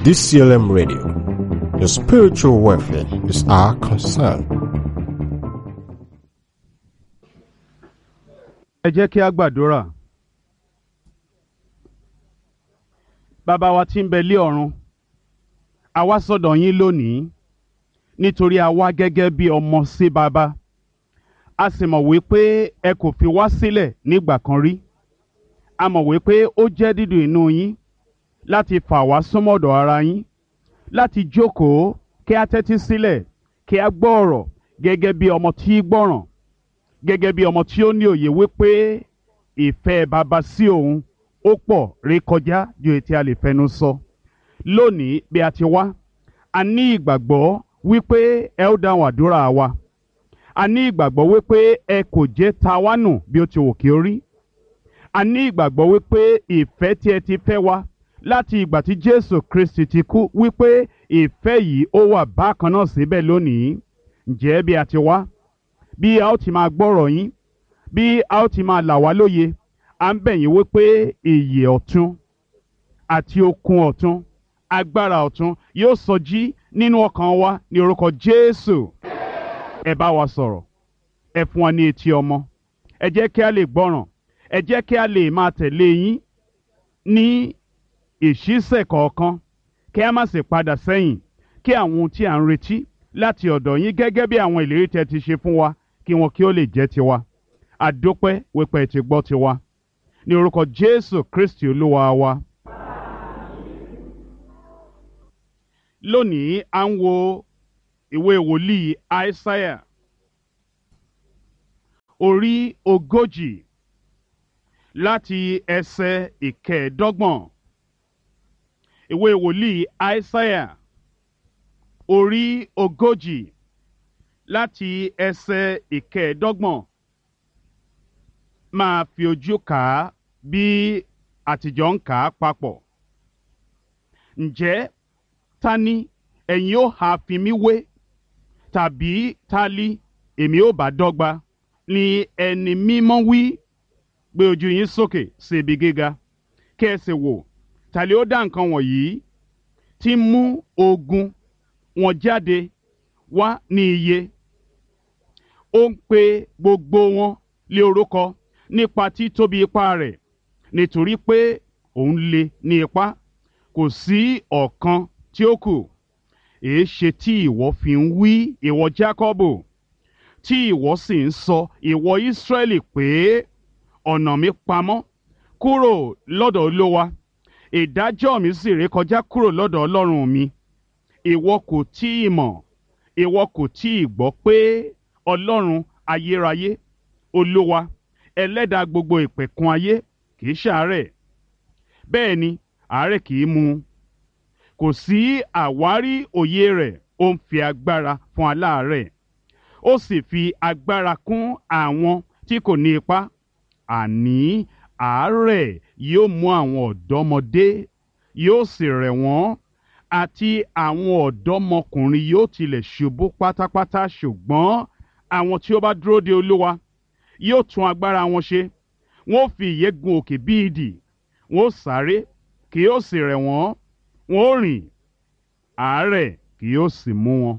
DCLM Radio. Your spiritual welfare is our concern. ẹ jẹ́ kí a gbàdúrà. bàbá wa tí ń bẹ lé ọ̀run a wá sọ̀dọ̀ yín lónìí nítorí a wá gẹ́gẹ́ bí ọmọ sí bàbá a sì mọ̀ wípé ẹ kò fi wá sílẹ̀ nígbà kan rí a mọ̀ wípé ó jẹ́ dídùn inú yín láti fà wá súnmọ́dọ̀ ara yín láti jókòó kí a tẹ́tí sílẹ̀ kí a gbọ́ ọ̀rọ̀ gẹ́gẹ́ bí ọmọ tí gbọ́ràn gẹ́gẹ́ bí ọmọ tí ó ní òye wípé ìfẹ́ bàbá sí òun ó pọ̀ rékọjá ju ètí a lè fẹnu sọ. lónìí bí a ti wá a ní ìgbàgbọ́ wípé ẹ ó dáhùn àdúrà wa a ní ìgbàgbọ́ wípé ẹ kò jẹ́ ta wá nù bí ó ti wù kí ó rí a ní ìgbàgbọ́ wípé ìfẹ́ tí ẹ ti fẹ́ wa láti ìgbà tí Jésù Kristi ti kú wípé ìfẹ́ yìí ó wà bákan náà síbẹ̀ lónìí ǹjẹ́ bí a ti wá bí a ó ti máa gbọ́rọ̀ yín bí a ó ti máa là wá lóye à ń bẹ̀ yín wípé ìyè ọ̀tun àti okun ọ̀tun agbára ọ̀tun yóò sọjí nínú ọkàn wa ní orúkọ Jésù ẹ bá wa sọ̀rọ̀ ẹ fún wa ní etí ọmọ ẹ jẹ́ kí a lè gbọ́ràn ẹ jẹ́ kí a lè máa tẹ̀lé yín ní ìṣísẹ̀ kọ̀ọ̀kan kí a má sì padà sẹ́yìn kí àwọn ohun tí à ń retí láti ọ̀dọ̀ yín gẹ́gẹ́ bí àwọn ìlérí tẹ́ ti ṣe fún wa kí wọn kí ó lè jẹ́ tiwa àdópẹ́ wípé ti gbọ́ tiwa ní orúkọ Jésù Kristi olúwa wa. lónìí à ń wo ìwé wòlíì Aísáyà orí ogójì láti ẹsẹ̀ ìkẹẹ̀ẹ́dọ́gbọ̀n ìwé wòlíì Aísáyà orí ogójì láti ẹsẹ̀ ìkẹẹ̀ẹ́dọ́gbọ̀n máa fi ojú kà á bí àtijọ́ ń kà á papọ̀. ǹjẹ́ ta ni ẹ̀yin ó ha fi mí wé tàbí ta li èmi ó bá dọ́gba ni ẹni mímọ́ wí gbé ojú yín sókè sí ibi gíga kí ẹ sì wò ta li ó dá nǹkan wọ̀nyí tí mú ogun wọn jáde wá ní iye ó ń pe gbogbo wọn lé orúkọ nípa títóbi ipá rẹ̀ nítorí pé òun lè ní ipá kò sí ọ̀kan tí ó kù èé ṣe tí ìwọ fi ń wí ìwọ Jákọ́bù tí ìwọ sì ń sọ ìwọ Ísírẹ́lì pé ọ̀nà mi pamọ́ kúrò lọ́dọ̀ Olúwa ìdájọ́ mi sì rékọjá kúrò lọ́dọ̀ Ọlọ́run mi ìwọ kò tí ì mọ̀ ìwọ kò tí ì gbọ́ pé Ọlọ́run ayérayé Olúwa ẹlẹ́dàá gbogbo ìpẹ̀kun ayé kìí ṣàárẹ̀ bẹ́ẹ̀ ni àárẹ̀ kìí mú un kò sí àwárí òye rẹ̀ ó ń fi agbára fún aláàárẹ̀ ó sì fi agbára kún àwọn tí kò ní ipá àní àárẹ̀ yóò mú àwọn ọ̀dọ́mọdé yóò sì rẹ̀ wọ́n àti àwọn ọ̀dọ́mọkùnrin yóò tilẹ̀ ṣubú pátápátá ṣùgbọ́n àwọn tí ó bá dúró de Olúwa yóò tún agbára wọn ṣe wọn ó fi ìyẹ́ gun òkè bí idì wọn ó sáré kì yóò sì rẹ̀ wọ́n wọn ó rìn àárẹ̀ kì yóò sì mú wọn.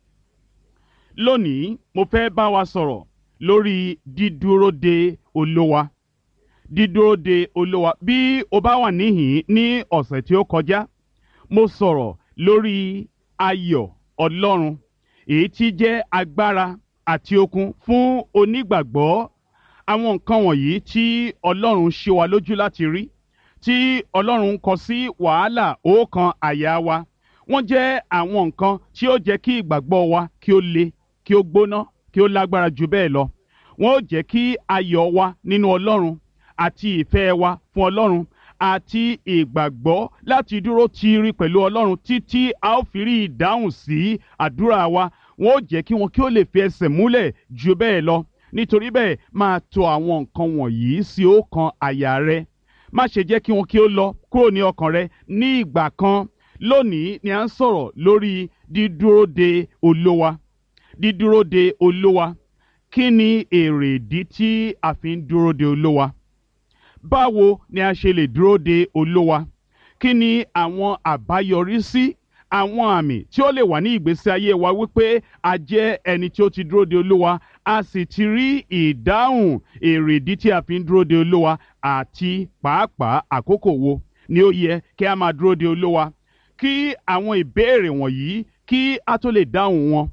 lónìí mo fẹ́ bá wa sọ̀rọ̀ lórí dídúró de Olúwa dídúró de Olúwa bí o bá wà níhìn ní ọ̀sẹ̀ tí ó kọjá mo sọ̀rọ̀ lórí ayọ̀ Ọlọ́run èyí tí jẹ́ agbára àti okun fún onígbàgbọ́ àwọn nǹkan wọ̀nyí tí ọlọ́run ṣe wa lójú láti rí tí ọlọ́run kọ sí wàhálà ọkàn àyà wa wọ́n jẹ́ àwọn nǹkan tí ó jẹ́ kí ìgbàgbọ́ wa kí ó le kí ó gbóná kí ó lágbára jù bẹ́ẹ̀ lọ wọ́n ó jẹ́ kí ayọ̀ wa nínú ọlọ́run àti ìfẹ́ wa fún ọlọ́run àti ìgbàgbọ́ láti dúró tiiri pẹ̀lú ọlọ́run títí a ó fi rí ìdáhùn sí àdúrà wa wọ́n ó jẹ́ kí wọn kí ó lè fi ẹsẹ̀ múlẹ̀ jù bẹ́ẹ̀ lọ nítorí bẹ́ẹ̀ máa tò àwọn nǹkan wọ̀nyí sí ọkàn àyà rẹ má ṣe jẹ́ kí wọn kí ó lọ kúrò ní ọkàn rẹ ní ìgbà kan lónìí ni à ń sọ̀rọ̀ lórí dídúró de Olúwa dídúró de Olúwa kí ni èrè ìdí tí a fi ń dúró de Olúwa báwo ni a ṣe lè dúró de Olúwa kí ni àwọn àbáyọrísí àwọn àmì tí ó lè wà ní ìgbésí ayé wa wípé a jẹ́ ẹni tí ó ti dúró de olúwa a sì ti rí ìdáhùn èrèdí tí a fi ń dúró de olúwa àti pàápàá àkókò wo ni ó yẹ kí a máa dúró de olúwa kí àwọn ìbéèrè wọ̀nyí kí a tó lè dáhùn wọn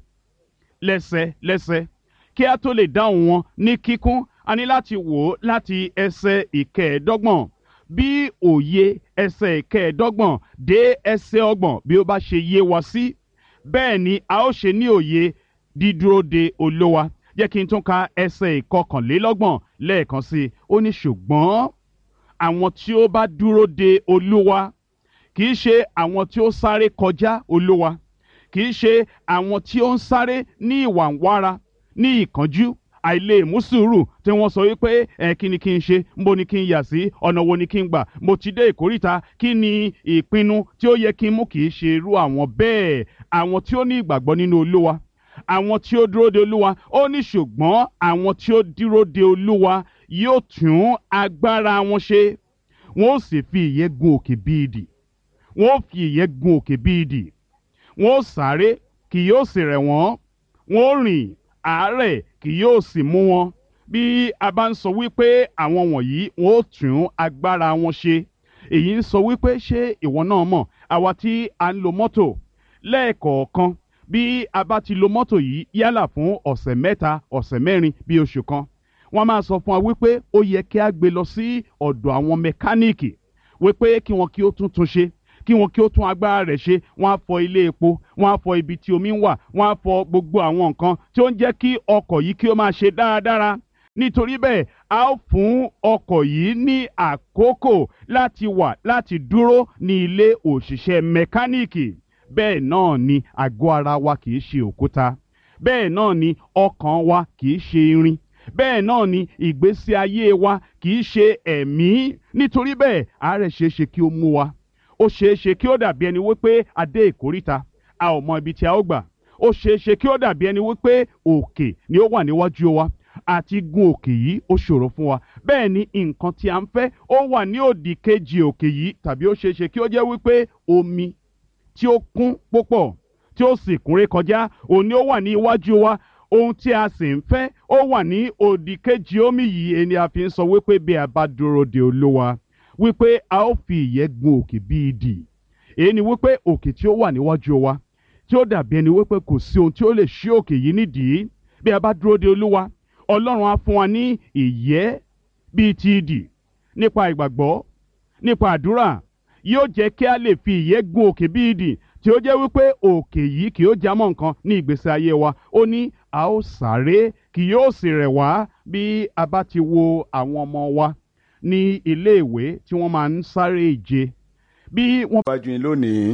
lẹ́sẹlẹ́sẹ kí a tó lè dáhùn wọn ní kíkún a ní láti wò ó láti ẹsẹ̀ ìkẹẹ̀ẹ́dọ́gbọ̀n bí òye ẹsẹ̀ ìkẹẹ̀ẹ́dọ́gbọ̀n dé ẹsẹ̀ ọgbọ̀n bí ó bá ṣe yé wa sí bẹ́ẹ̀ ni a ó ṣe ní òye dídúró de olówa jẹ́ kí n tún ka ẹsẹ̀ ìkọkànlélọ́gbọ̀n lẹ́ẹ̀kan sí i ó ní ṣùgbọ́n àwọn tí ó bá dúró de olúwa kì í ṣe àwọn tí ó sáré kọjá olúwa kì í ṣe àwọn tí ó ń sáré ní ìwàǹwara ní ìkánjú àìlè mú sùúrù tí wọ́n sọ wípé ẹ kí ni kí n ṣe nbo ni kí n yà sí ọ̀nà wo ni kí n gbà mo ti dé ìkórìta kí ni ìpinnu tí ó yẹ kí n mú kì í ṣe irú àwọn bẹ́ẹ̀ àwọn tí ó ní ìgbàgbọ́ nínú olúwa àwọn tí ó dúró de olúwa ó ní ṣùgbọ́n àwọn tí ó dúró de olúwa yóò tún agbára wọn ṣe wọn ó sì fi ìyẹ́ gun òkè bí idì wọn ó fi ìyẹ́ gun òkè bí idì wọn ó sáré kì yóò sì rẹ̀ wọ́n wọn ó rìn àárẹ̀ kì yóò sì mú wọn bí a bá ń sọ wípé àwọn wọ̀nyí wọn ó tún agbára wọn ṣe èyí ń sọ wípé ṣé ìwọ náà mọ̀ àwa tí a ń lo mọ́tò lẹ́ẹ̀kọ̀ọ̀kan bí a bá ti lo mọ́tò yìí yálà fún ọ̀sẹ̀ mẹ́ta ọ̀sẹ̀ mẹ́rin bí oṣù kan wọ́n máa sọ fún wa wípé ó yẹ kí a gbé lọ sí ọ̀dọ̀ àwọn mẹkáníìkì wípé kí wọn kí ó tún tún ṣe kí wọn kí ó tún agbára rẹ̀ ṣe wọ́n á fọ ilé epo wọ́n á fọ ibi tí omi ń wà wọ́n á fọ gbogbo àwọn nǹkan tí ó ń jẹ́ kí ọkọ̀ yìí kí ó máa ṣe dáradára nítorí bẹ́ẹ̀ a ó fún ọkọ̀ yìí ní àkókò láti wà láti dúró ní ilé òṣìṣẹ́ mẹkáníìkì bẹ́ẹ̀ náà ni àgọ́ ara wa kì í ṣe òkúta bẹ́ẹ̀ náà ni ọkàn wa kì í ṣe irin bẹ́ẹ̀ náà ni ìgbésí ayé wa kì í ṣe ẹ̀mí nítorí bẹ́ẹ̀ àárẹ̀ ṣeé ṣe kí ó mú wa ó ṣeé ṣe kí ó dàbí ẹni wípé a dé ìkóríta a ò mọ ibi tí a ó gbà ó ṣeé ṣe kí ó dàbí ẹni wípé òkè ni ó wà níwájú wa àti gun òkè yìí ó ṣòro fún wa bẹ́ẹ̀ ni nǹkan tí a ń fẹ́ ó wà ní òdì kejì òkè yìí tàbí ó ṣeé ṣe kí ó jẹ́ wípé omi tí ó kún púpọ̀ tí ó sì kúnré kọjá òun ni ó wà ní iwájú wa ohun tí a sì ń fẹ́ ó wà ní òdì kejì omi yìí ẹni a fi ń sọ wípé bí a bá dúró de olúwa wípé a ó fi ìyẹ́ gun òkè bí idì èyí ni wípé òkè tí ó wà níwájú wa tí ó dàbí ẹni wípé kò sí ohun tí ó lè ṣí òkè yìí nídìí bí a bá dúró de olúwa ọlọ́run á fún wa ní ìyẹ́ bíi ti idì nípa ìgbàgbọ́ nípa àdúrà yóò jẹ́ kí a lè fi ìyẹ́ gun òkè bí idì tí ó jẹ́ wípé òkè yìí kì yóò jámọ́ nǹkan ní ìgbésí ayé wa ó ní a ó sáré kì yóò sì rẹ̀ wá bí a bá ti wo àwọn ọmọ wa ní iléèwé tí wọ́n máa ń sáré ìje bí wọ́n. wájú yín lónìí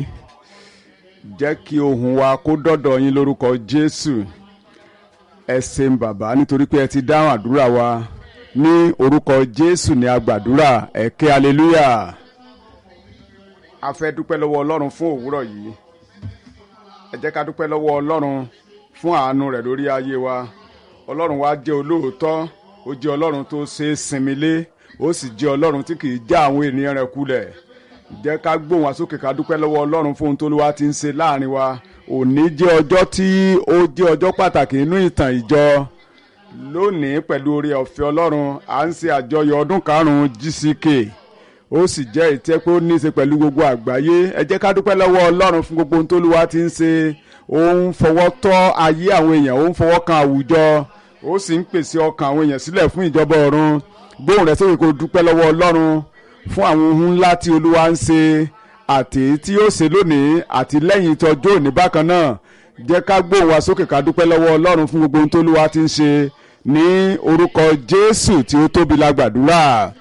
jẹ́ kí ohùn wa kó dọ́dọ̀ yín lórúkọ jésù ẹ ṣeun bàbá nítorí pé ẹ ti dáhùn àdúrà wa ní orúkọ jésù ní agbàdúrà ẹ ké aleluya a fẹ́ dúpẹ́ lọ́wọ́ ọlọ́run fún òwúrọ̀ yìí ẹ jẹ́ ká dúpẹ́ lọ́wọ́ ọlọ́run fún àánú rẹ̀ lórí ayé wa ọlọ́run wa jẹ́ olóòótọ́ ó jẹ́ ọlọ́run tó ṣe é sinmi lé ó sì jẹ́ ọlọ́run tí kì í já àwọn ènìyàn rẹ̀ kulẹ̀ jẹ́ ká gbóhùn wá sókè ká dúpẹ́ lọ́wọ́ ọlọ́run fún ohun tó lówá ti ń ṣe láàrin wa òní jẹ́ ọjọ́ tí ó jẹ́ ọjọ́ pàtàkì nínú ìtàn ìjọ lónìí pẹ̀lú oore ọ̀fẹ́ ọlọ́run à ń ṣe àjọyọ̀ ọdún karùn-ún GCK ó sì jẹ́ ìtẹ́ pé ó ní í ṣe pẹ̀lú gbogbo àgbáyé ẹ jẹ́ ká dúpẹ́ lọ́wọ́ ọlọ́run fún gbogbo ohun tó lówá ti ń ṣe ó ń fọwọ́ tọ́ ayé àwọn èèyàn ó ń fọwọ́ kan àwùjọ ó sì ń pèsè ọkàn àwọn èèyàn sílẹ̀ fún ìjọba ọ̀run gbóhùn rẹ̀ sókè kó dúpẹ́ lọ́wọ́ ọlọ́run fún àwọn ohun ńlá tí olúwa ń ṣe àti tí yóò ṣe lónìí àti lẹ́yìn ìtọ́jú òní bákan náà jẹ́ ká gbóhùn wa sókè ká dúpẹ́ lọ́wọ́ ọlọ́run fún gbogbo ohun tó olúwa ti ń ṣe ní orúkọ jésù tí ó tóbi la gbàdúrà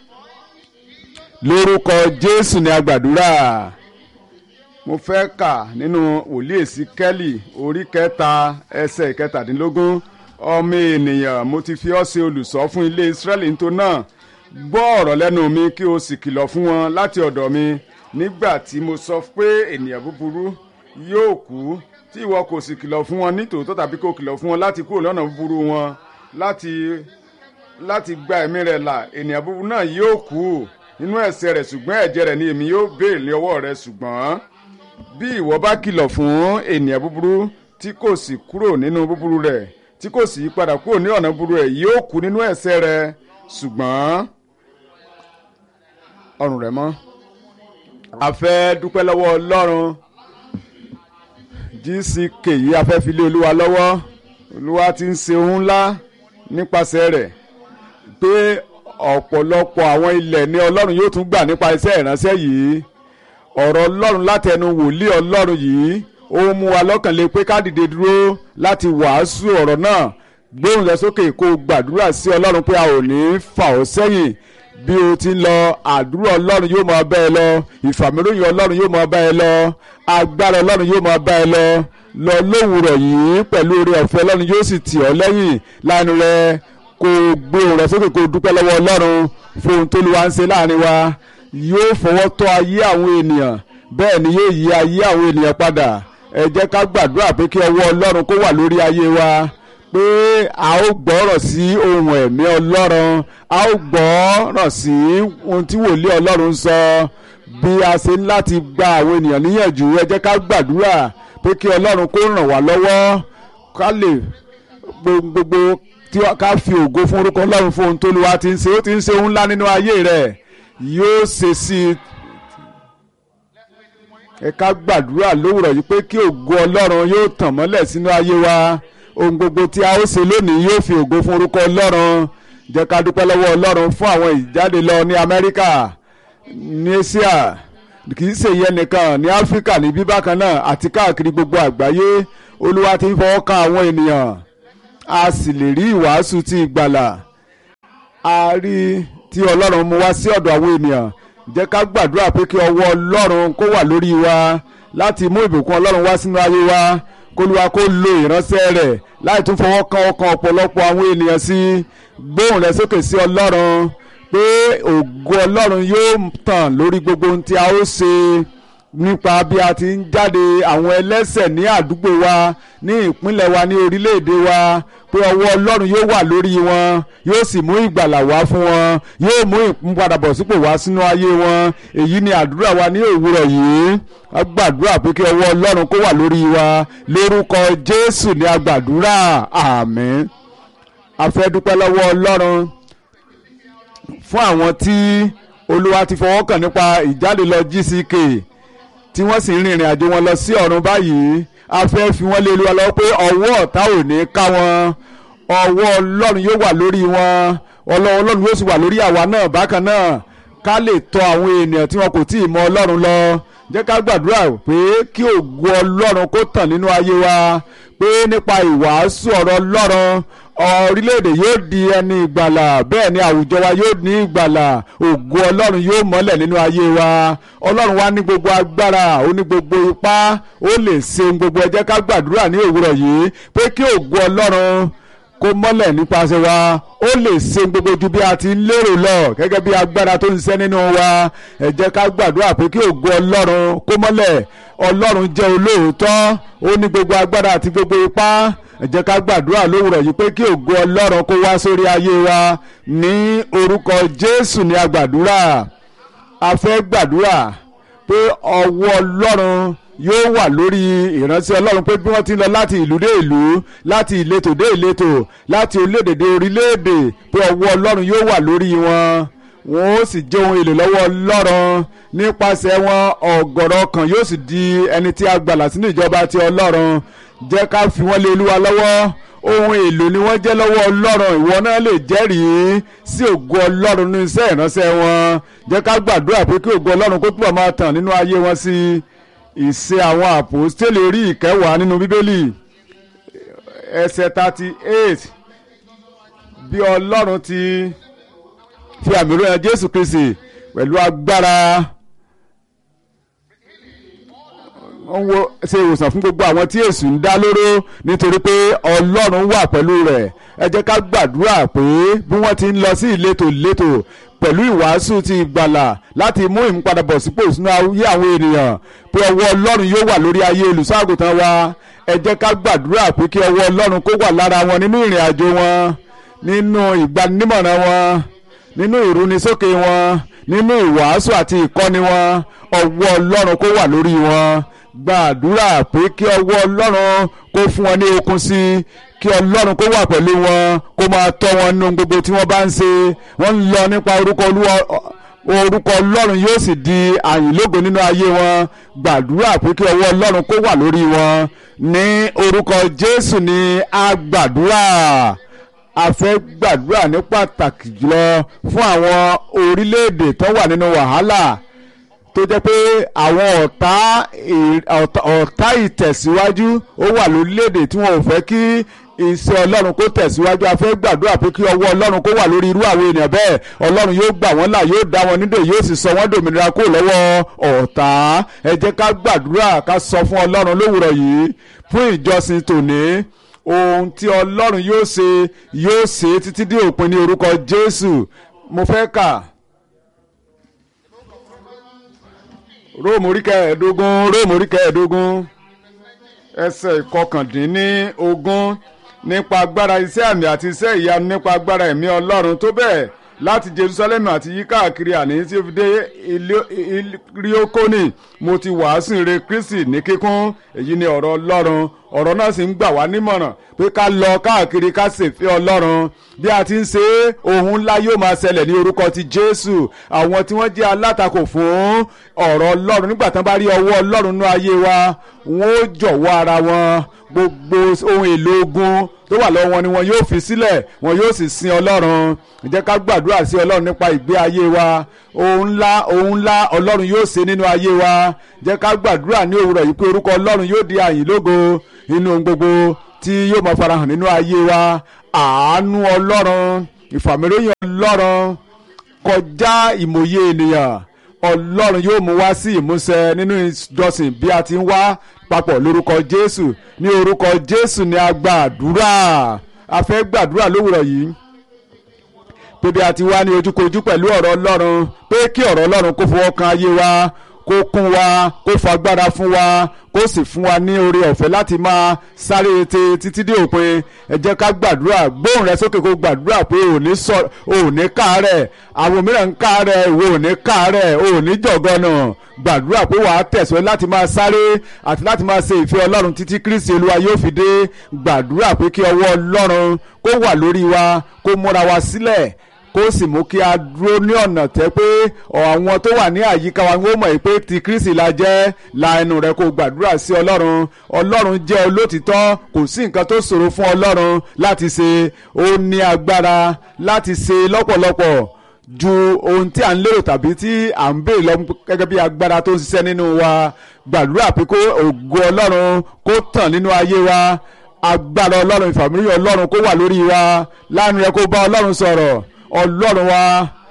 lórúkọ jésù ni a gbàdúrà mo fẹ́ kà nínú wòlíì Èsíkẹ́lì orí kẹta ẹsẹ̀ ìkẹtàdínlógún ọmọ ènìyàn mo ti fi ọ́ ṣe olùṣọ́ fún ilé Ísírẹ́lì nítorí náà gbọ́ ọ̀rọ̀ lẹ́nu mi kí o sì kìlọ̀ fún wọn láti ọ̀dọ̀ mi nígbà tí mo sọ pé ènìyàn búburú yóò kú tí ìwọ kò sì kìlọ̀ fún wọn nítòótọ́ tàbí kò kìlọ̀ fún wọn láti kúrò lọ́nà búburú wọn láti láti gba ẹ̀mí rẹ̀ là ènìyàn búburú náà yóò kú nínú ẹ̀ṣẹ̀ rẹ̀ ṣùgbọ́n ẹ̀jẹ̀ rẹ̀ ni èmi yóò béèrè ní ọwọ́ rẹ̀ ṣùgbọ́n bí ìwọ bá kìlọ̀ fún ènìyàn búburú tí kò sì kúrò nínú búburú rẹ̀ tí kò sì yí padà kúrò ní ọ̀nà búburú rẹ̀ yóò kú nínú ẹ̀ṣẹ̀ rẹ̀ ṣùgbọ́n ọrùn rẹ̀ mọ́ a fẹ́ dúpẹ́ lọ́wọ́ ọlọ́run gck yìí a fẹ́ fi lé olúwa lọ́wọ́ olúwa ti ń ṣe ohun ńlá nípasẹ̀ rẹ̀ pé ọ̀pọ̀lọpọ̀ àwọn ilẹ̀ ní ọlọ́run yóò tún gbà nípa iṣẹ́ ìránṣẹ́ yìí ọ̀rọ̀ ọlọ́run látẹnu wòlíì ọlọ́run yìí ó mú wa lọ́kàn lé pé ká dìde dúró láti wàásù ọ̀rọ̀ náà gbóhùn rẹ sókè kó o gbàdúrà sí ọlọ́run pé a ò ní fà ọ́ sẹ́yìn bí o ti ń lọ àdúrà ọlọ́run yóò máa bá ẹ lọ ìfàmìlóyìn ọlọ́run yóò máa bá ẹ lọ agbára ọlọ́run yóò máa bá ẹ lọ lọ lówùrọ̀ yìí pẹ̀lú oore ọ̀fẹ́ ọlọ́run yóò sì tì ọ́ lẹ́yìn láàánú rẹ kó o gbé ohùn rẹ sókè kó o dúpẹ́ lọ́wọ́ ọlọ́run fún ohun tó lù wá ń ṣe láàrin wa yóò fọwọ́ tọ́ ayé àwọn ènìyàn bẹ́ẹ̀ ni yóò yí ayé àwọn ènìyàn padà ẹ jẹ́ ká gbàdúrà pé kí ọwọ́ ọlọ́run kó wà lórí ayé wa pé a ó gbọ́rọ̀ sí ohun ẹ̀mí ọlọ́run a ó gbọ́rọ̀ sí ohun tí wòlíì ọlọ́run sọ bí a ṣe ń láti gba àwọn ènìyàn níyànjú ẹ jẹ́ ká gbàdúrà pé kí ọlọ́run kó ràn wá lọ́wọ́ ká lè gbogbo tí ká fi ògo fún orúkọ ọlọ́run fún ohun tó lu wa ti ń ṣe ó ti ń ṣe ohun ńlá nínú ayé rẹ̀ yóò ṣe sí i ẹ ká gbàdúrà lówùrọ̀ yìí pé kí ògo ọlọ́run yóò tàn mọ́lẹ̀ sínú ayé wa ohun gbogbo tí a ó ṣe lónìí yóò fi ògo fún orúkọ ọlọ́run jẹ́ ká dúpẹ́ lọ́wọ́ ọlọ́run fún àwọn ìjáde lọ ní amẹ́ríkà ní asia kì í ṣe ìyẹn nìkan ní áfíríkà ní bíbákan náà àti káàkiri gbogbo àgbáyé olúwa ti ń fọwọ́ kan àwọn ènìyàn a sì lè rí ìwàásù ti ìgbàlà a rí tí ọlọ́run mú wá sí ọ̀dọ̀ àwọn ènìyàn jẹ́ ká gbàdúrà pé kí ọwọ́ ọlọ́run kó wà lórí wa láti mú ìbùkún ọlọ́run wá sínú ayé wa kólúwa kó lo ìránṣẹ́ rẹ̀ láì tún fọwọ́ kan ọkàn ọ̀pọ̀lọpọ̀ àwọn ènìyàn sí gbóhùn rẹ̀ sókè sí ọlọ́run pé ògo ọlọ́run yóò tàn lórí gbogbo ohun tí a ó ṣe nípa bí a ti ń jáde àwọn ẹlẹ́sẹ̀ ní àdúgbò wa ní ìpínlẹ̀ wa ní orílẹ̀-èdè wa pé ọwọ́ ọlọ́run yóò wà lórí wọn yóò sì mú ìgbàlà wá fún wọn yóò mú ìmúpadàbọ̀sípò wá sínú ayé wọn èyí ni àdúrà wa ní òwúrọ̀ yìí a gbàdúrà pé kí ọwọ́ ọlọ́run kó wà lórí wa lórúkọ jésù ní a gbàdúrà àmín a fẹ́ dúpẹ́ lọ́wọ́ ọlọ́run fún àwọn tí olúwa ti fọwọ́ kàn nípa ìjáde lọ gck tí wọ́n sì ń rìnrìn àjò wọn lọ sí ọ̀run báyìí a fẹ́ fi wọ́n lé olúwa lọ pé ọwọ́ ọ̀tá ò ní ká wọn ọwọ́ ọlọ́run yóò wà lórí wọn ọlọ́run ọlọ́run yóò sì wà lórí àwa náà bákan náà ká lè tọ àwọn ènìyàn tí wọn kò tí ì mọ ọlọ́run lọ jẹ́ ká gbàdúrà pé kí ògo ọlọ́run kó tàn nínú ayé wa pé nípa ìwàásù ọ̀rọ̀ ọlọ́run orílẹ̀-èdè yóò di ẹni ìgbàlà bẹ́ẹ̀ ni àwùjọ wa yóò ní ìgbàlà ògo ọlọ́run yóò mọ́lẹ̀ nínú ayé wa ọlọ́run wa ní gbogbo agbára ó ní gbogbo ipá ó lè ṣe ohun gbogbo ẹ jẹ́ ká gbàdúrà ní òwúrọ̀ yìí pé kí ògo ọlọ́run kó mọ́lẹ̀ nípasẹ̀ wa ó lè ṣe gbogbo ju bí a ti ń lérò lọ gẹ́gẹ́ bí agbára tó ń ṣẹ́ nínú wa ẹ jẹ́ ká gbàdúrà pé kí ògo ọlọ́run kó mọ́lẹ̀ ọlọ́run jẹ́ olóòótọ́ ó ní gbogbo agbára àti gbogbo ipá ẹ jẹ́ ká gbàdúrà lówùrọ̀ yìí pé kí ògo ọlọ́run kó wá sórí ayé wa ní orúkọ jésù ní agbàdúrà a fẹ́ gbàdúrà pé ọwọ́ ọlọ́run yóò wà lórí ìránṣẹ́ ọlọ́run pé bí wọ́n ti ń lọ láti ìlú dé ìlú láti ìletò dé ìletò láti orílẹ̀-èdè dé orílẹ̀-èdè pé ọwọ́ ọlọ́run yóò wà lórí wọn wọn ó sì jẹ́ ohun èlò lọ́wọ́ ọlọ́run nípasẹ̀ wọn ọ̀gọ̀rọ̀ kan yóò sì di ẹni tí a gbàlà sínú ìjọba ti ọlọ́run jẹ́ ká fi wọ́n lé olúwa lọ́wọ́ ohun èlò ni wọ́n jẹ́ lọ́wọ́ ọlọ́run ìwọ náà lè jẹ́rìí sí ògo ọlọ́run ní iṣẹ́ ìránṣẹ́ wọn jẹ́ ká gbàdúrà pé kí ògo ọlọ́run kó túbọ̀ máa tàn nínú ayé wọn sí ìṣe àwọn àpòstélì orí ìkẹwàá nínú bíbélì ẹsẹ̀ thirty eight bí ọlọ́run ti fi àmì ìròyìn jésù kristi pẹ̀lú agbára wọ́n wo ṣe ìwòsàn fún gbogbo àwọn tí èṣù ń dá lóró nítorí pé ọlọ́run wà pẹ̀lú rẹ̀ ẹ jẹ́ ká gbàdúrà pé bí wọ́n ti ń lọ sí ìletò ìletò pẹ̀lú ìwàásù ti ìgbàlà láti mú ìmúpadàbọ̀ sípò sínú ayé àwọn ènìyàn pé ọwọ́ ọlọ́run yóò wà lórí ayé olùṣọ́àgùtàn wa ẹ jẹ́ ká gbàdúrà pé kí ọwọ́ ọlọ́run kó wà lára wọn nínú ìrìn àjò wọn nínú ìgbanímọ̀ràn wọn nínú ìrúnisókè wọn nínú ìwàásù àti ìkọ́ni wọn ọwọ́ ọlọ́run kó wà lórí wọn gbàdúrà pé kí ọwọ́ ọlọ́run kó fún wọn ní okun sí i kí ọlọ́run kó wà pẹ̀lú wọn kó máa tọ́ wọn nínú gbogbo tí wọ́n bá ń ṣe wọ́n ń lọ nípa orúkọ olúwa orúkọ ọlọ́run yóò sì di àyìnlógo nínú ayé wọn gbàdúrà pé kí ọwọ́ ọlọ́run kó wà lórí wọn ní orúkọ jésù ni a gbàdúrà a fẹ́ gbàdúrà ní pàtàkì jùlọ fún àwọn orílẹ̀-èdè tó wà nínú wàhálà tó jẹ́ pé àwọn ọ̀tá ọ̀tá ìtẹ̀síwájú ó wà lórílẹ̀‐èdè tí wọn ò fẹ́ kí iṣẹ́ ọlọ́run kó tẹ̀síwájú a fẹ́ gbàdúrà pé kí ọwọ́ ọlọ́run kó wà lórí irú àwọn ènìyàn bẹ́ẹ̀ ọlọ́run yóò gbà wọ́n là yóò dá wọn nídè yóò sì sọ wọ́n dòmìnira kó lọ́wọ́ ọ̀tá ẹ jẹ́ ká gbàdúrà ká sọ fún ọlọ́run lówùrọ̀ yìí fún ìjọsìn tòní ohun tí ọlọ́run yóò ṣe yóò ṣe títí dé òpin ní orúkọ jésù mo fẹ́ kà. róòmù orí kẹẹ̀ẹ́dógún róòmù orí kẹẹ̀ẹ́dógún ẹsẹ̀ ìkọkàndínní ogún nípa agbára iṣẹ́ àmì àti iṣẹ́ ìyanu nípa agbára ẹ̀mí ọlọ́run tó bẹ́ẹ̀ láti jerusalem àti yí káàkiri àní tí ó fi dé iliokoni mo ti wàásù ire kristi ní kíkún èyí ni ọ̀rọ̀ ọlọ́run ọ̀rọ̀ náà sì ń gbà wá nímọ̀ràn pé ká lọ káàkiri ká ṣèfẹ́ ọlọ́run bí a ti ń ṣe ohun ńlá yóò máa ṣẹlẹ̀ ní orúkọ ti jésù àwọn tí wọ́n jẹ́ alátakò fún ọ̀rọ̀ ọlọ́run nígbà tán bá rí ọwọ́ ọlọ́run nínú ayé wa wọ́n ó jọ̀wọ́ ara wọn gbogbo ohun èlò ogun tó wà lọ́wọ́ wọn ni wọn yóò fi sílẹ̀ wọn yóò sì sin ọlọ́run jẹ́ ká gbàdúrà sí ọlọ́run nípa ìgbé ayé wa ohun ńlá ohun ńlá ọlọ́run yóò ṣe nínú ayé wa jẹ́ ká gbàdúrà ní òwúrọ̀ yìí pé orúkọ ọlọ́run yóò di àyìn lógo nínú ohun gbogbo tí yóò máa farahàn nínú ayé wa àánú ọlọ́run ìfàmìlóyìn ọlọ́run kọjá ìmòye ènìyàn ọlọ́run yóò mú wá sí ìmúṣẹ nínú ìjọsìn bí a ti ń wá papọ̀ lórúkọ jésù ní orúkọ jésù ni a gba àdúrà a fẹ́ gbàdúrà lówùrọ̀ yìí pé bí a ti wá ní ojúkojú pẹ̀lú ọ̀rọ̀ ọlọ́run pé kí ọ̀rọ̀ ọlọ́run kó fọwọ́ kan ayé wa kó kún wa kó fagbára fún wa kó sì fún wa ní oore ọ̀fẹ́ láti máa sáré ete títí dé òpin ẹ jẹ́ ká gbàdúrà gbóhùn rẹ sókè kó gbàdúrà pé ò ní sọ ò ní káàárẹ̀ àwọn mìíràn ń káàárẹ̀ ìwọ ò ní káàárẹ̀ ò ní jọ̀gọ́nà gbàdúrà pé wàá tẹ̀sọ́ láti máa sáré àti láti máa ṣe ìfẹ́ ọlọ́run títí kristi olúwa yóò fi dé gbàdúrà pé kí ọwọ́ ọlọ́run kó wà lórí wa kó múra wa sílẹ̀ kó sì mú kí a dúró ní ọ̀nà tẹ́ pé àwọn tó wà ní àyíká wa ń mọ̀ pé ti kristi la jẹ́ la ẹnu rẹ kó gbàdúrà sí ọlọ́run ọlọ́run jẹ́ olótìtọ́ kò sí nǹkan tó ṣòro fún ọlọ́run láti ṣe ó ní agbára láti ṣe lọ́pọ̀lọpọ̀ ju ohun tí à ń lérò tàbí tí à ń béèrè lọ gẹ́gẹ́ bí agbára tó ń ṣiṣẹ́ nínú wa gbàdúrà pé kó ògo ọlọ́run kó tàn nínú ayé wa agbára ọlọ́run ìfàmìlì ọlọ́run kó wà lórí wa láàánú rẹ kó bá ọlọ́run sọ̀rọ̀ ọlọ́run wa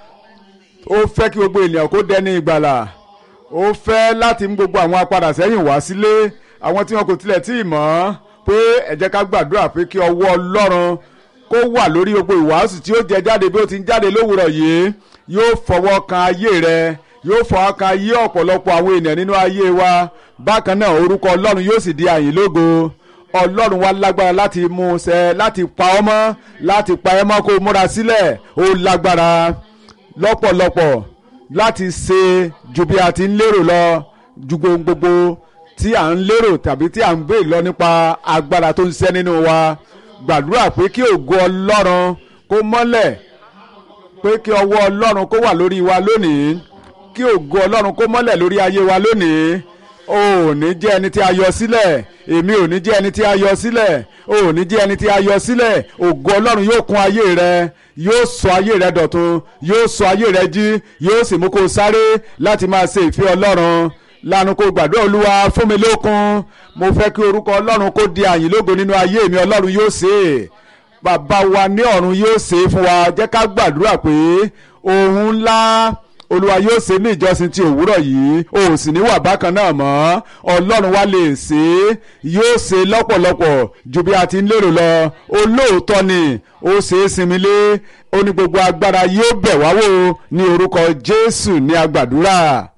ó fẹ́ kí gbogbo ènìyàn kó dẹni ìgbàlà ó fẹ́ láti mú gbogbo àwọn apadà sẹ́yìn wá sílé àwọn tí wọn kò tilẹ̀ tí ì mọ̀ pé ẹ jẹ́ ká gbàdúrà pé kí ọwọ́ ọlọ́run kó wà lórí gbogbo ìwàásù tí ó jẹ jáde bí ó ti ń jáde lówùrọ̀ yìí yóò fọwọ́ kan ayé rẹ yóò fọwọ́ kan ayé ọ̀pọ̀lọpọ̀ àwọn ènìyàn nínú ayé wa bákan náà orúkọ ọlọ́run yóò sì di àyìn lógo ọlọ́run wa lágbára láti mú un ṣẹ láti pa ọ́ mọ́ láti pa ẹ́ mọ́ kó o múra sílẹ̀ ó lágbára lọ́pọ̀lọpọ̀ láti ṣe ju bí a ti ń lérò lọ ju gbogbo tí à ń lérò tàbí tí à ń béèrè lọ nípa agbára tó ń ṣẹ́ nínú wa gbàdúrà pé kí ògo ọlọ́run kó mọ́lẹ̀ pé kí ọwọ́ ọlọ́run kó wà lórí wa lónìí kí ògo ọlọ́run kó mọ́lẹ̀ lórí ayé wa lónìí o ò ní jẹ́ ẹni tí a yọ sílẹ̀ èmi ò ní jẹ́ ẹni tí a yọ sílẹ̀ o ò ní jẹ́ ẹni tí a yọ sílẹ̀ ògo ọlọ́run yóò kún ayé rẹ yóò sọ ayé rẹ dọ̀tun yóò sọ ayé rẹ jí yóò sì mú kó o sáré láti máa ṣe ìfẹ́ ọlọ́run lanu kó gbàdúrà olúwa fún mi lókun mo fẹ́ kí orúkọ ọlọ́run kó di àyìn lógo nínú ayé mi ọlọ́run yóò ṣe é bàbá wa ní ọ̀run yóò ṣe é fún wa jẹ́ ká gbàdúrà pé ohun ńlá olúwa yóò ṣe ní ìjọsìn ti òwúrọ̀ yìí o ò sì ní wà bákan náà mọ́ ọlọ́run wa lè ṣe é yóò ṣe lọ́pọ̀lọpọ̀ ju bí a ti ń lérò lọ olóòótọ́ ni ó ṣe é sinmi lé ó ní gbogbo agbára yóò bẹ̀ wá wò ní orúkọ jésù ní agbàdúrà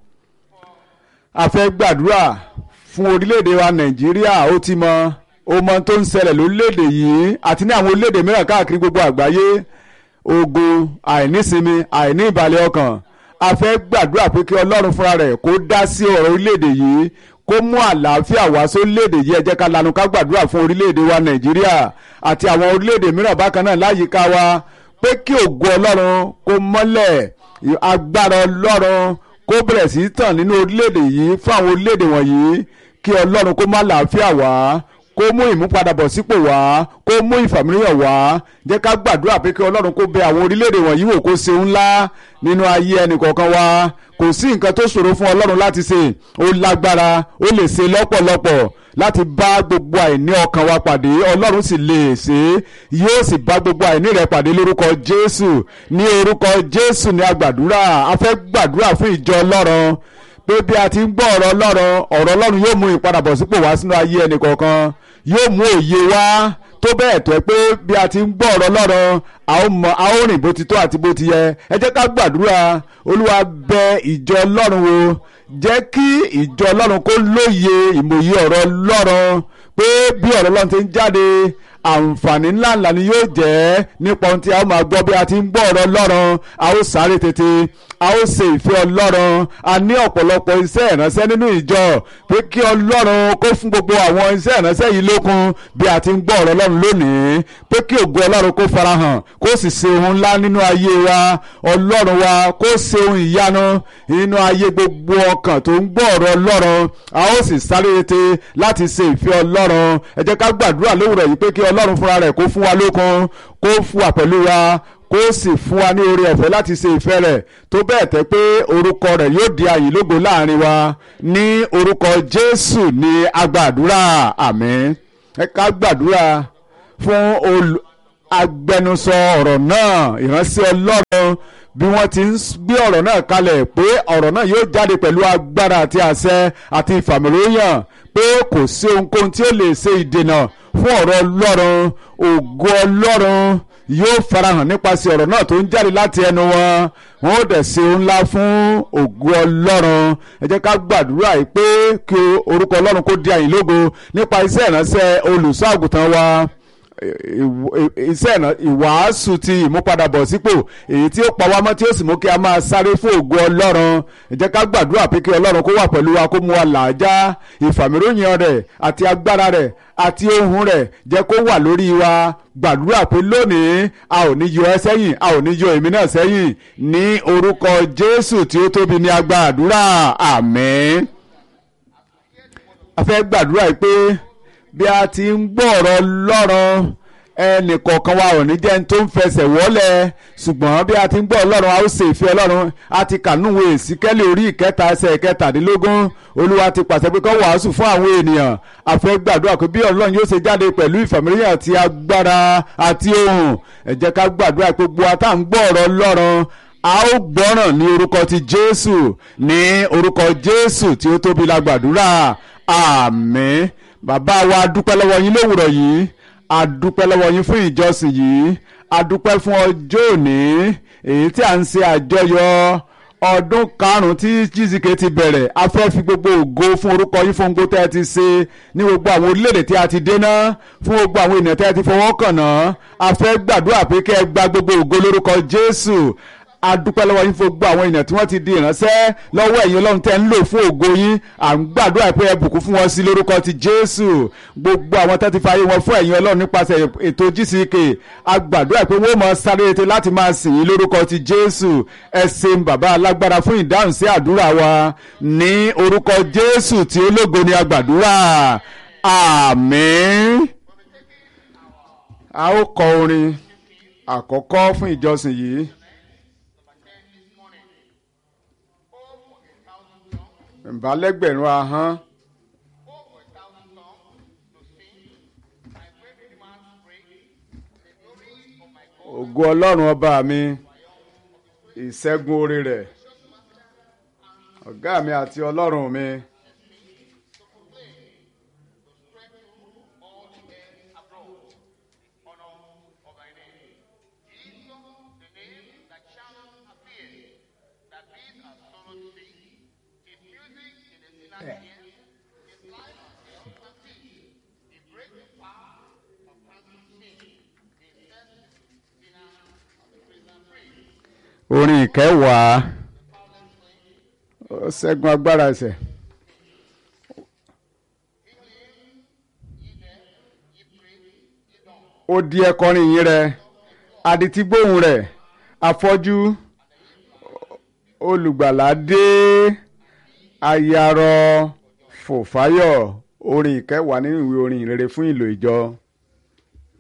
a fẹ́ gbàdúrà fún orílẹ̀-èdè wa nàìjíríà ó ti mọ ó mọ tó ń ṣẹlẹ̀ lórílẹ̀-èdè yìí àti ní àwọn orílẹ̀-èdè mìíràn káàkiri gbogbo àgbáyé ogun àìnísinmi àìní ìbàlẹ̀ ọkàn a fẹ́ gbàdúrà pé kí ọlọ́run fúnra rẹ̀ kó dá sí ọ̀rọ̀ orílẹ̀-èdè yìí kó mú àlàáfíà wá sórílẹ̀-èdè yìí ẹ jẹ́ ká lanu ká gbàdúrà fún orílẹ̀-èdè wa nàìjíríà àti àwọn orílẹ̀-èdè mìíràn bákan náà láyìíká wa pé kí ògo ọlọ́run kó mọ́lẹ̀ agbára ọlọ́run kó bẹ̀rẹ̀ sí í tàn nínú orílẹ̀-èdè yìí fún àwọn orílẹ̀-èdè wọ̀nyí kí ọlọ́run kó má làáfíà wá kó mú ìmúpadàbọ̀sípò wá kó mú ìfàmìlíyàn wá jẹ́ ká gbàdúrà pé kí ọlọ́run kó bẹ àwọn orílẹ̀-èdè wọ̀nyí wò kó ṣe ńlá nínú ayé ẹnìkọ̀ọ̀kan wa kò sí nǹkan tó ṣòro fún ọlọ́run láti ṣe ó lágbára ó lè ṣe lọ́pọ̀lọpọ̀ láti bá gbogbo àìní ọkàn wa pàdé ọlọ́run sì lè ṣe é yóò sì bá gbogbo àìní rẹ pàdé lórúkọ jésù ní orúkọ jésù ní agbàdúrà a fẹ́ gbàdúrà fún ìjọ ọlọ́run pé bí a ti ń gbọ́ ọ̀rọ̀ ọlọ́run ọ̀rọ̀ ọlọ́run yóò mú ìpadàbọ̀sípò wá sínú ayé ẹnìkọ̀ọ̀kan yóò mú òye wá tó bẹ́ẹ̀ tó ẹ pé bí a ti ń gbọ́ ọ̀rọ̀ ọlọ́run a ó mọ a ó rìn bó ti tó àti bó ti yẹ ẹ jẹ́ ká gbàdúrà olúwa bẹ ìjọ ọlọ́run wò jẹ́ kí ìjọ ọlọ́run kó lóye ìmòye ọ̀rọ̀ ọlọ́run pé bí ọ̀rọ̀ ọlọ́run ti ń jáde àǹfààní ńláńlá ni yóò jẹ́ nípa ohun tí a ó máa gbọ́ bí a ti ń gbọ́ ọ̀rọ̀ ọlọ́run a ó sáré tètè a ó ṣe ìfẹ́ ọlọ́run a ní ọ̀pọ̀lọpọ̀ iṣẹ́ ìránṣẹ́ nínú ìjọ pé kí ọlọ́run kó fún gbogbo àwọn iṣẹ́ ìránṣẹ́ yìí lókun bí a ti ń gbọ́ ọ̀rọ̀ ọlọ́run lónìí pé kí ògo ọlọ́run kó farahàn kó sì ṣe ohun ńlá nínú ayé wa ọlọ́run wa kó ṣe ohun ìyanu nínú ayé gbogbo ọkàn tó ń gbọ́ ọ̀rọ̀ ọlọ́run a ó sì sáré tètè láti ṣe ìfẹ́ ọlọ́run ẹ jẹ́ ká gbàdúrà lówùrọ̀ yìí pé kí ọlọ́run fúnra rẹ̀ kó fún wa lókun kó fún wa pẹ̀lú wa kó sì fún wa ní oore ọ̀fẹ́ láti ṣe ìfẹ́ rẹ̀ tó bẹ́ẹ̀ tẹ́ pé orúkọ rẹ̀ yóò di àyìn lógo láàrin wa ní orúkọ Jésù ní agbàdúrà àmín ẹ ká gbàdúrà fún agbẹnusọ ọ̀rọ̀ náà ìránṣẹ́ Ọlọ́run bí wọ́n ti ń gbé ọ̀rọ̀ náà kalẹ̀ pé ọ̀rọ̀ náà yóò jáde pẹ̀lú agbára àti àṣẹ àti ìfàmìlóyàn pé kò sí ohunkóhun tí ó lè ṣe ìdènà fún ọ̀rọ̀ Ọlọ́run ògo Ọlọ́run yóò farahàn nípasẹ̀ ọ̀rọ̀ náà tó ń jáde láti ẹnu wọn wọn ó dẹ̀ ṣe ńlá fún ògo ọlọ́run ẹ jẹ́ ká gbàdúrà yìí pé kí orúkọ ọlọ́run kó di àyìn lógo nípa iṣẹ́ ìránṣẹ́ olùṣọ́ àgùntàn wa iṣẹ́ ìwàásù ti ìmúpadàbọ̀sípò èyí tí ó pa wá mọ́ tí ó sì mú kí a máa sáré fún ògo ọlọ́run ẹ jẹ́ ká gbàdúrà pé kí ọlọ́run kó wà pẹ̀lú wa kó mú wa làájá ìfàmìròyìn rẹ̀ àti agbára rẹ̀ àti ohun rẹ̀ jẹ́ kó wà lórí wa gbàdúrà pé lónìí a ò ní yọ ẹ́ sẹ́yìn a ò ní yọ èmi náà sẹ́yìn ní orúkọ Jésù tí ó tóbi ní agbàdúrà àmín a fẹ́ gbàdúrà yìí pé bí a ti ń gbọ́ ọ̀rọ̀ Ọlọ́run ẹnìkọ̀ọ̀kan wa ò ní jẹ́ ní tó ń fẹsẹ̀ wọ́lẹ̀ ṣùgbọ́n bí a ti ń gbọ́ Ọlọ́run a ó ṣe ìfẹ́ Ọlọ́run a ti kànúwò Èsíkẹ́lì orí ìkẹta ẹsẹ̀ kẹtàdínlógún Olúwa ti pàṣẹ pé kó wàásù fún àwọn ènìyàn a fẹ́ gbàdúrà pé bí Ọlọ́run yóò ṣe jáde pẹ̀lú ìfàmìlíyàn àti agbára àti ohùn ẹ jẹ́ ká gbàdúrà pé gbogbo ata ń gbọ́ ọ̀rọ̀ Ọlọ́run a ó gbọ́ràn ní orúkọ ti Jésù ní orúkọ Jésù tí ó tóbi la gbàdúrà àmín bàbá wa a dúpẹ́ lọ́wọ́ yín lówùrọ̀ yìí a dúpẹ́ lọ́wọ́ yín fún ìjọsìn yìí a dúpẹ́ fún ọjọ́ òní èyí tí a ń ṣe àjọyọ̀ ọdún karùn-ún tí gck ti bẹ̀rẹ̀ a fẹ́ fi gbogbo ògo fún orúkọ yín fún gbogbo tẹ́ ẹ ti ṣe ní gbogbo àwọn orílẹ̀-èdè tí a ti dé ná fún gbogbo àwọn ènìyàn tẹ́ ẹ ti fọwọ́ kàn ná a fẹ́ gbàdúrà pé kẹ́ ẹ gba gbogbo ògo lórúkọ Jésù a dúpẹ́ lọ́wọ́ yín fún gbogbo àwọn èèyàn tí wọ́n ti di ìránṣẹ́ lọ́wọ́ ẹ̀yin ọlọ́run tẹ́ ń lò fún ògo yín à ń gbàdúrà pé ẹ bùkún fún wọn sí lórúkọ ti jésù gbogbo àwọn tẹ́ ti fa ayé wọn fún ẹ̀yin ọlọ́run nípasẹ̀ ètò gck a gbàdúrà pé wọ́n mọ̀ sáré ètò láti máa sìn yín lórúkọ ti jésù ẹ ṣeun bàbá alágbára fún ìdáhùn sí àdúrà wa ní orúkọ jésù tí ó lógo ni a gbàdúrà àmín a ó kọ orin àkọ́kọ́ fún ìjọsìn yìí. ìbálẹ́gbẹ̀rún ahọ́n. ògo ọlọ́run ọba mi ìṣẹ́gun orí rẹ̀ ọ̀gá mi àti ọlọ́run mi. orin ìkẹwàá ó ṣẹ́gun agbára ẹ̀ṣẹ̀. ó di ẹkọrin yín rẹ adití gbóhùn rẹ afọ́jú olùgbàlà dé ayarọ fòfáyọ̀ orin ìkẹwàá nínú ìwé orin ìrere fún ìlò ìjọ.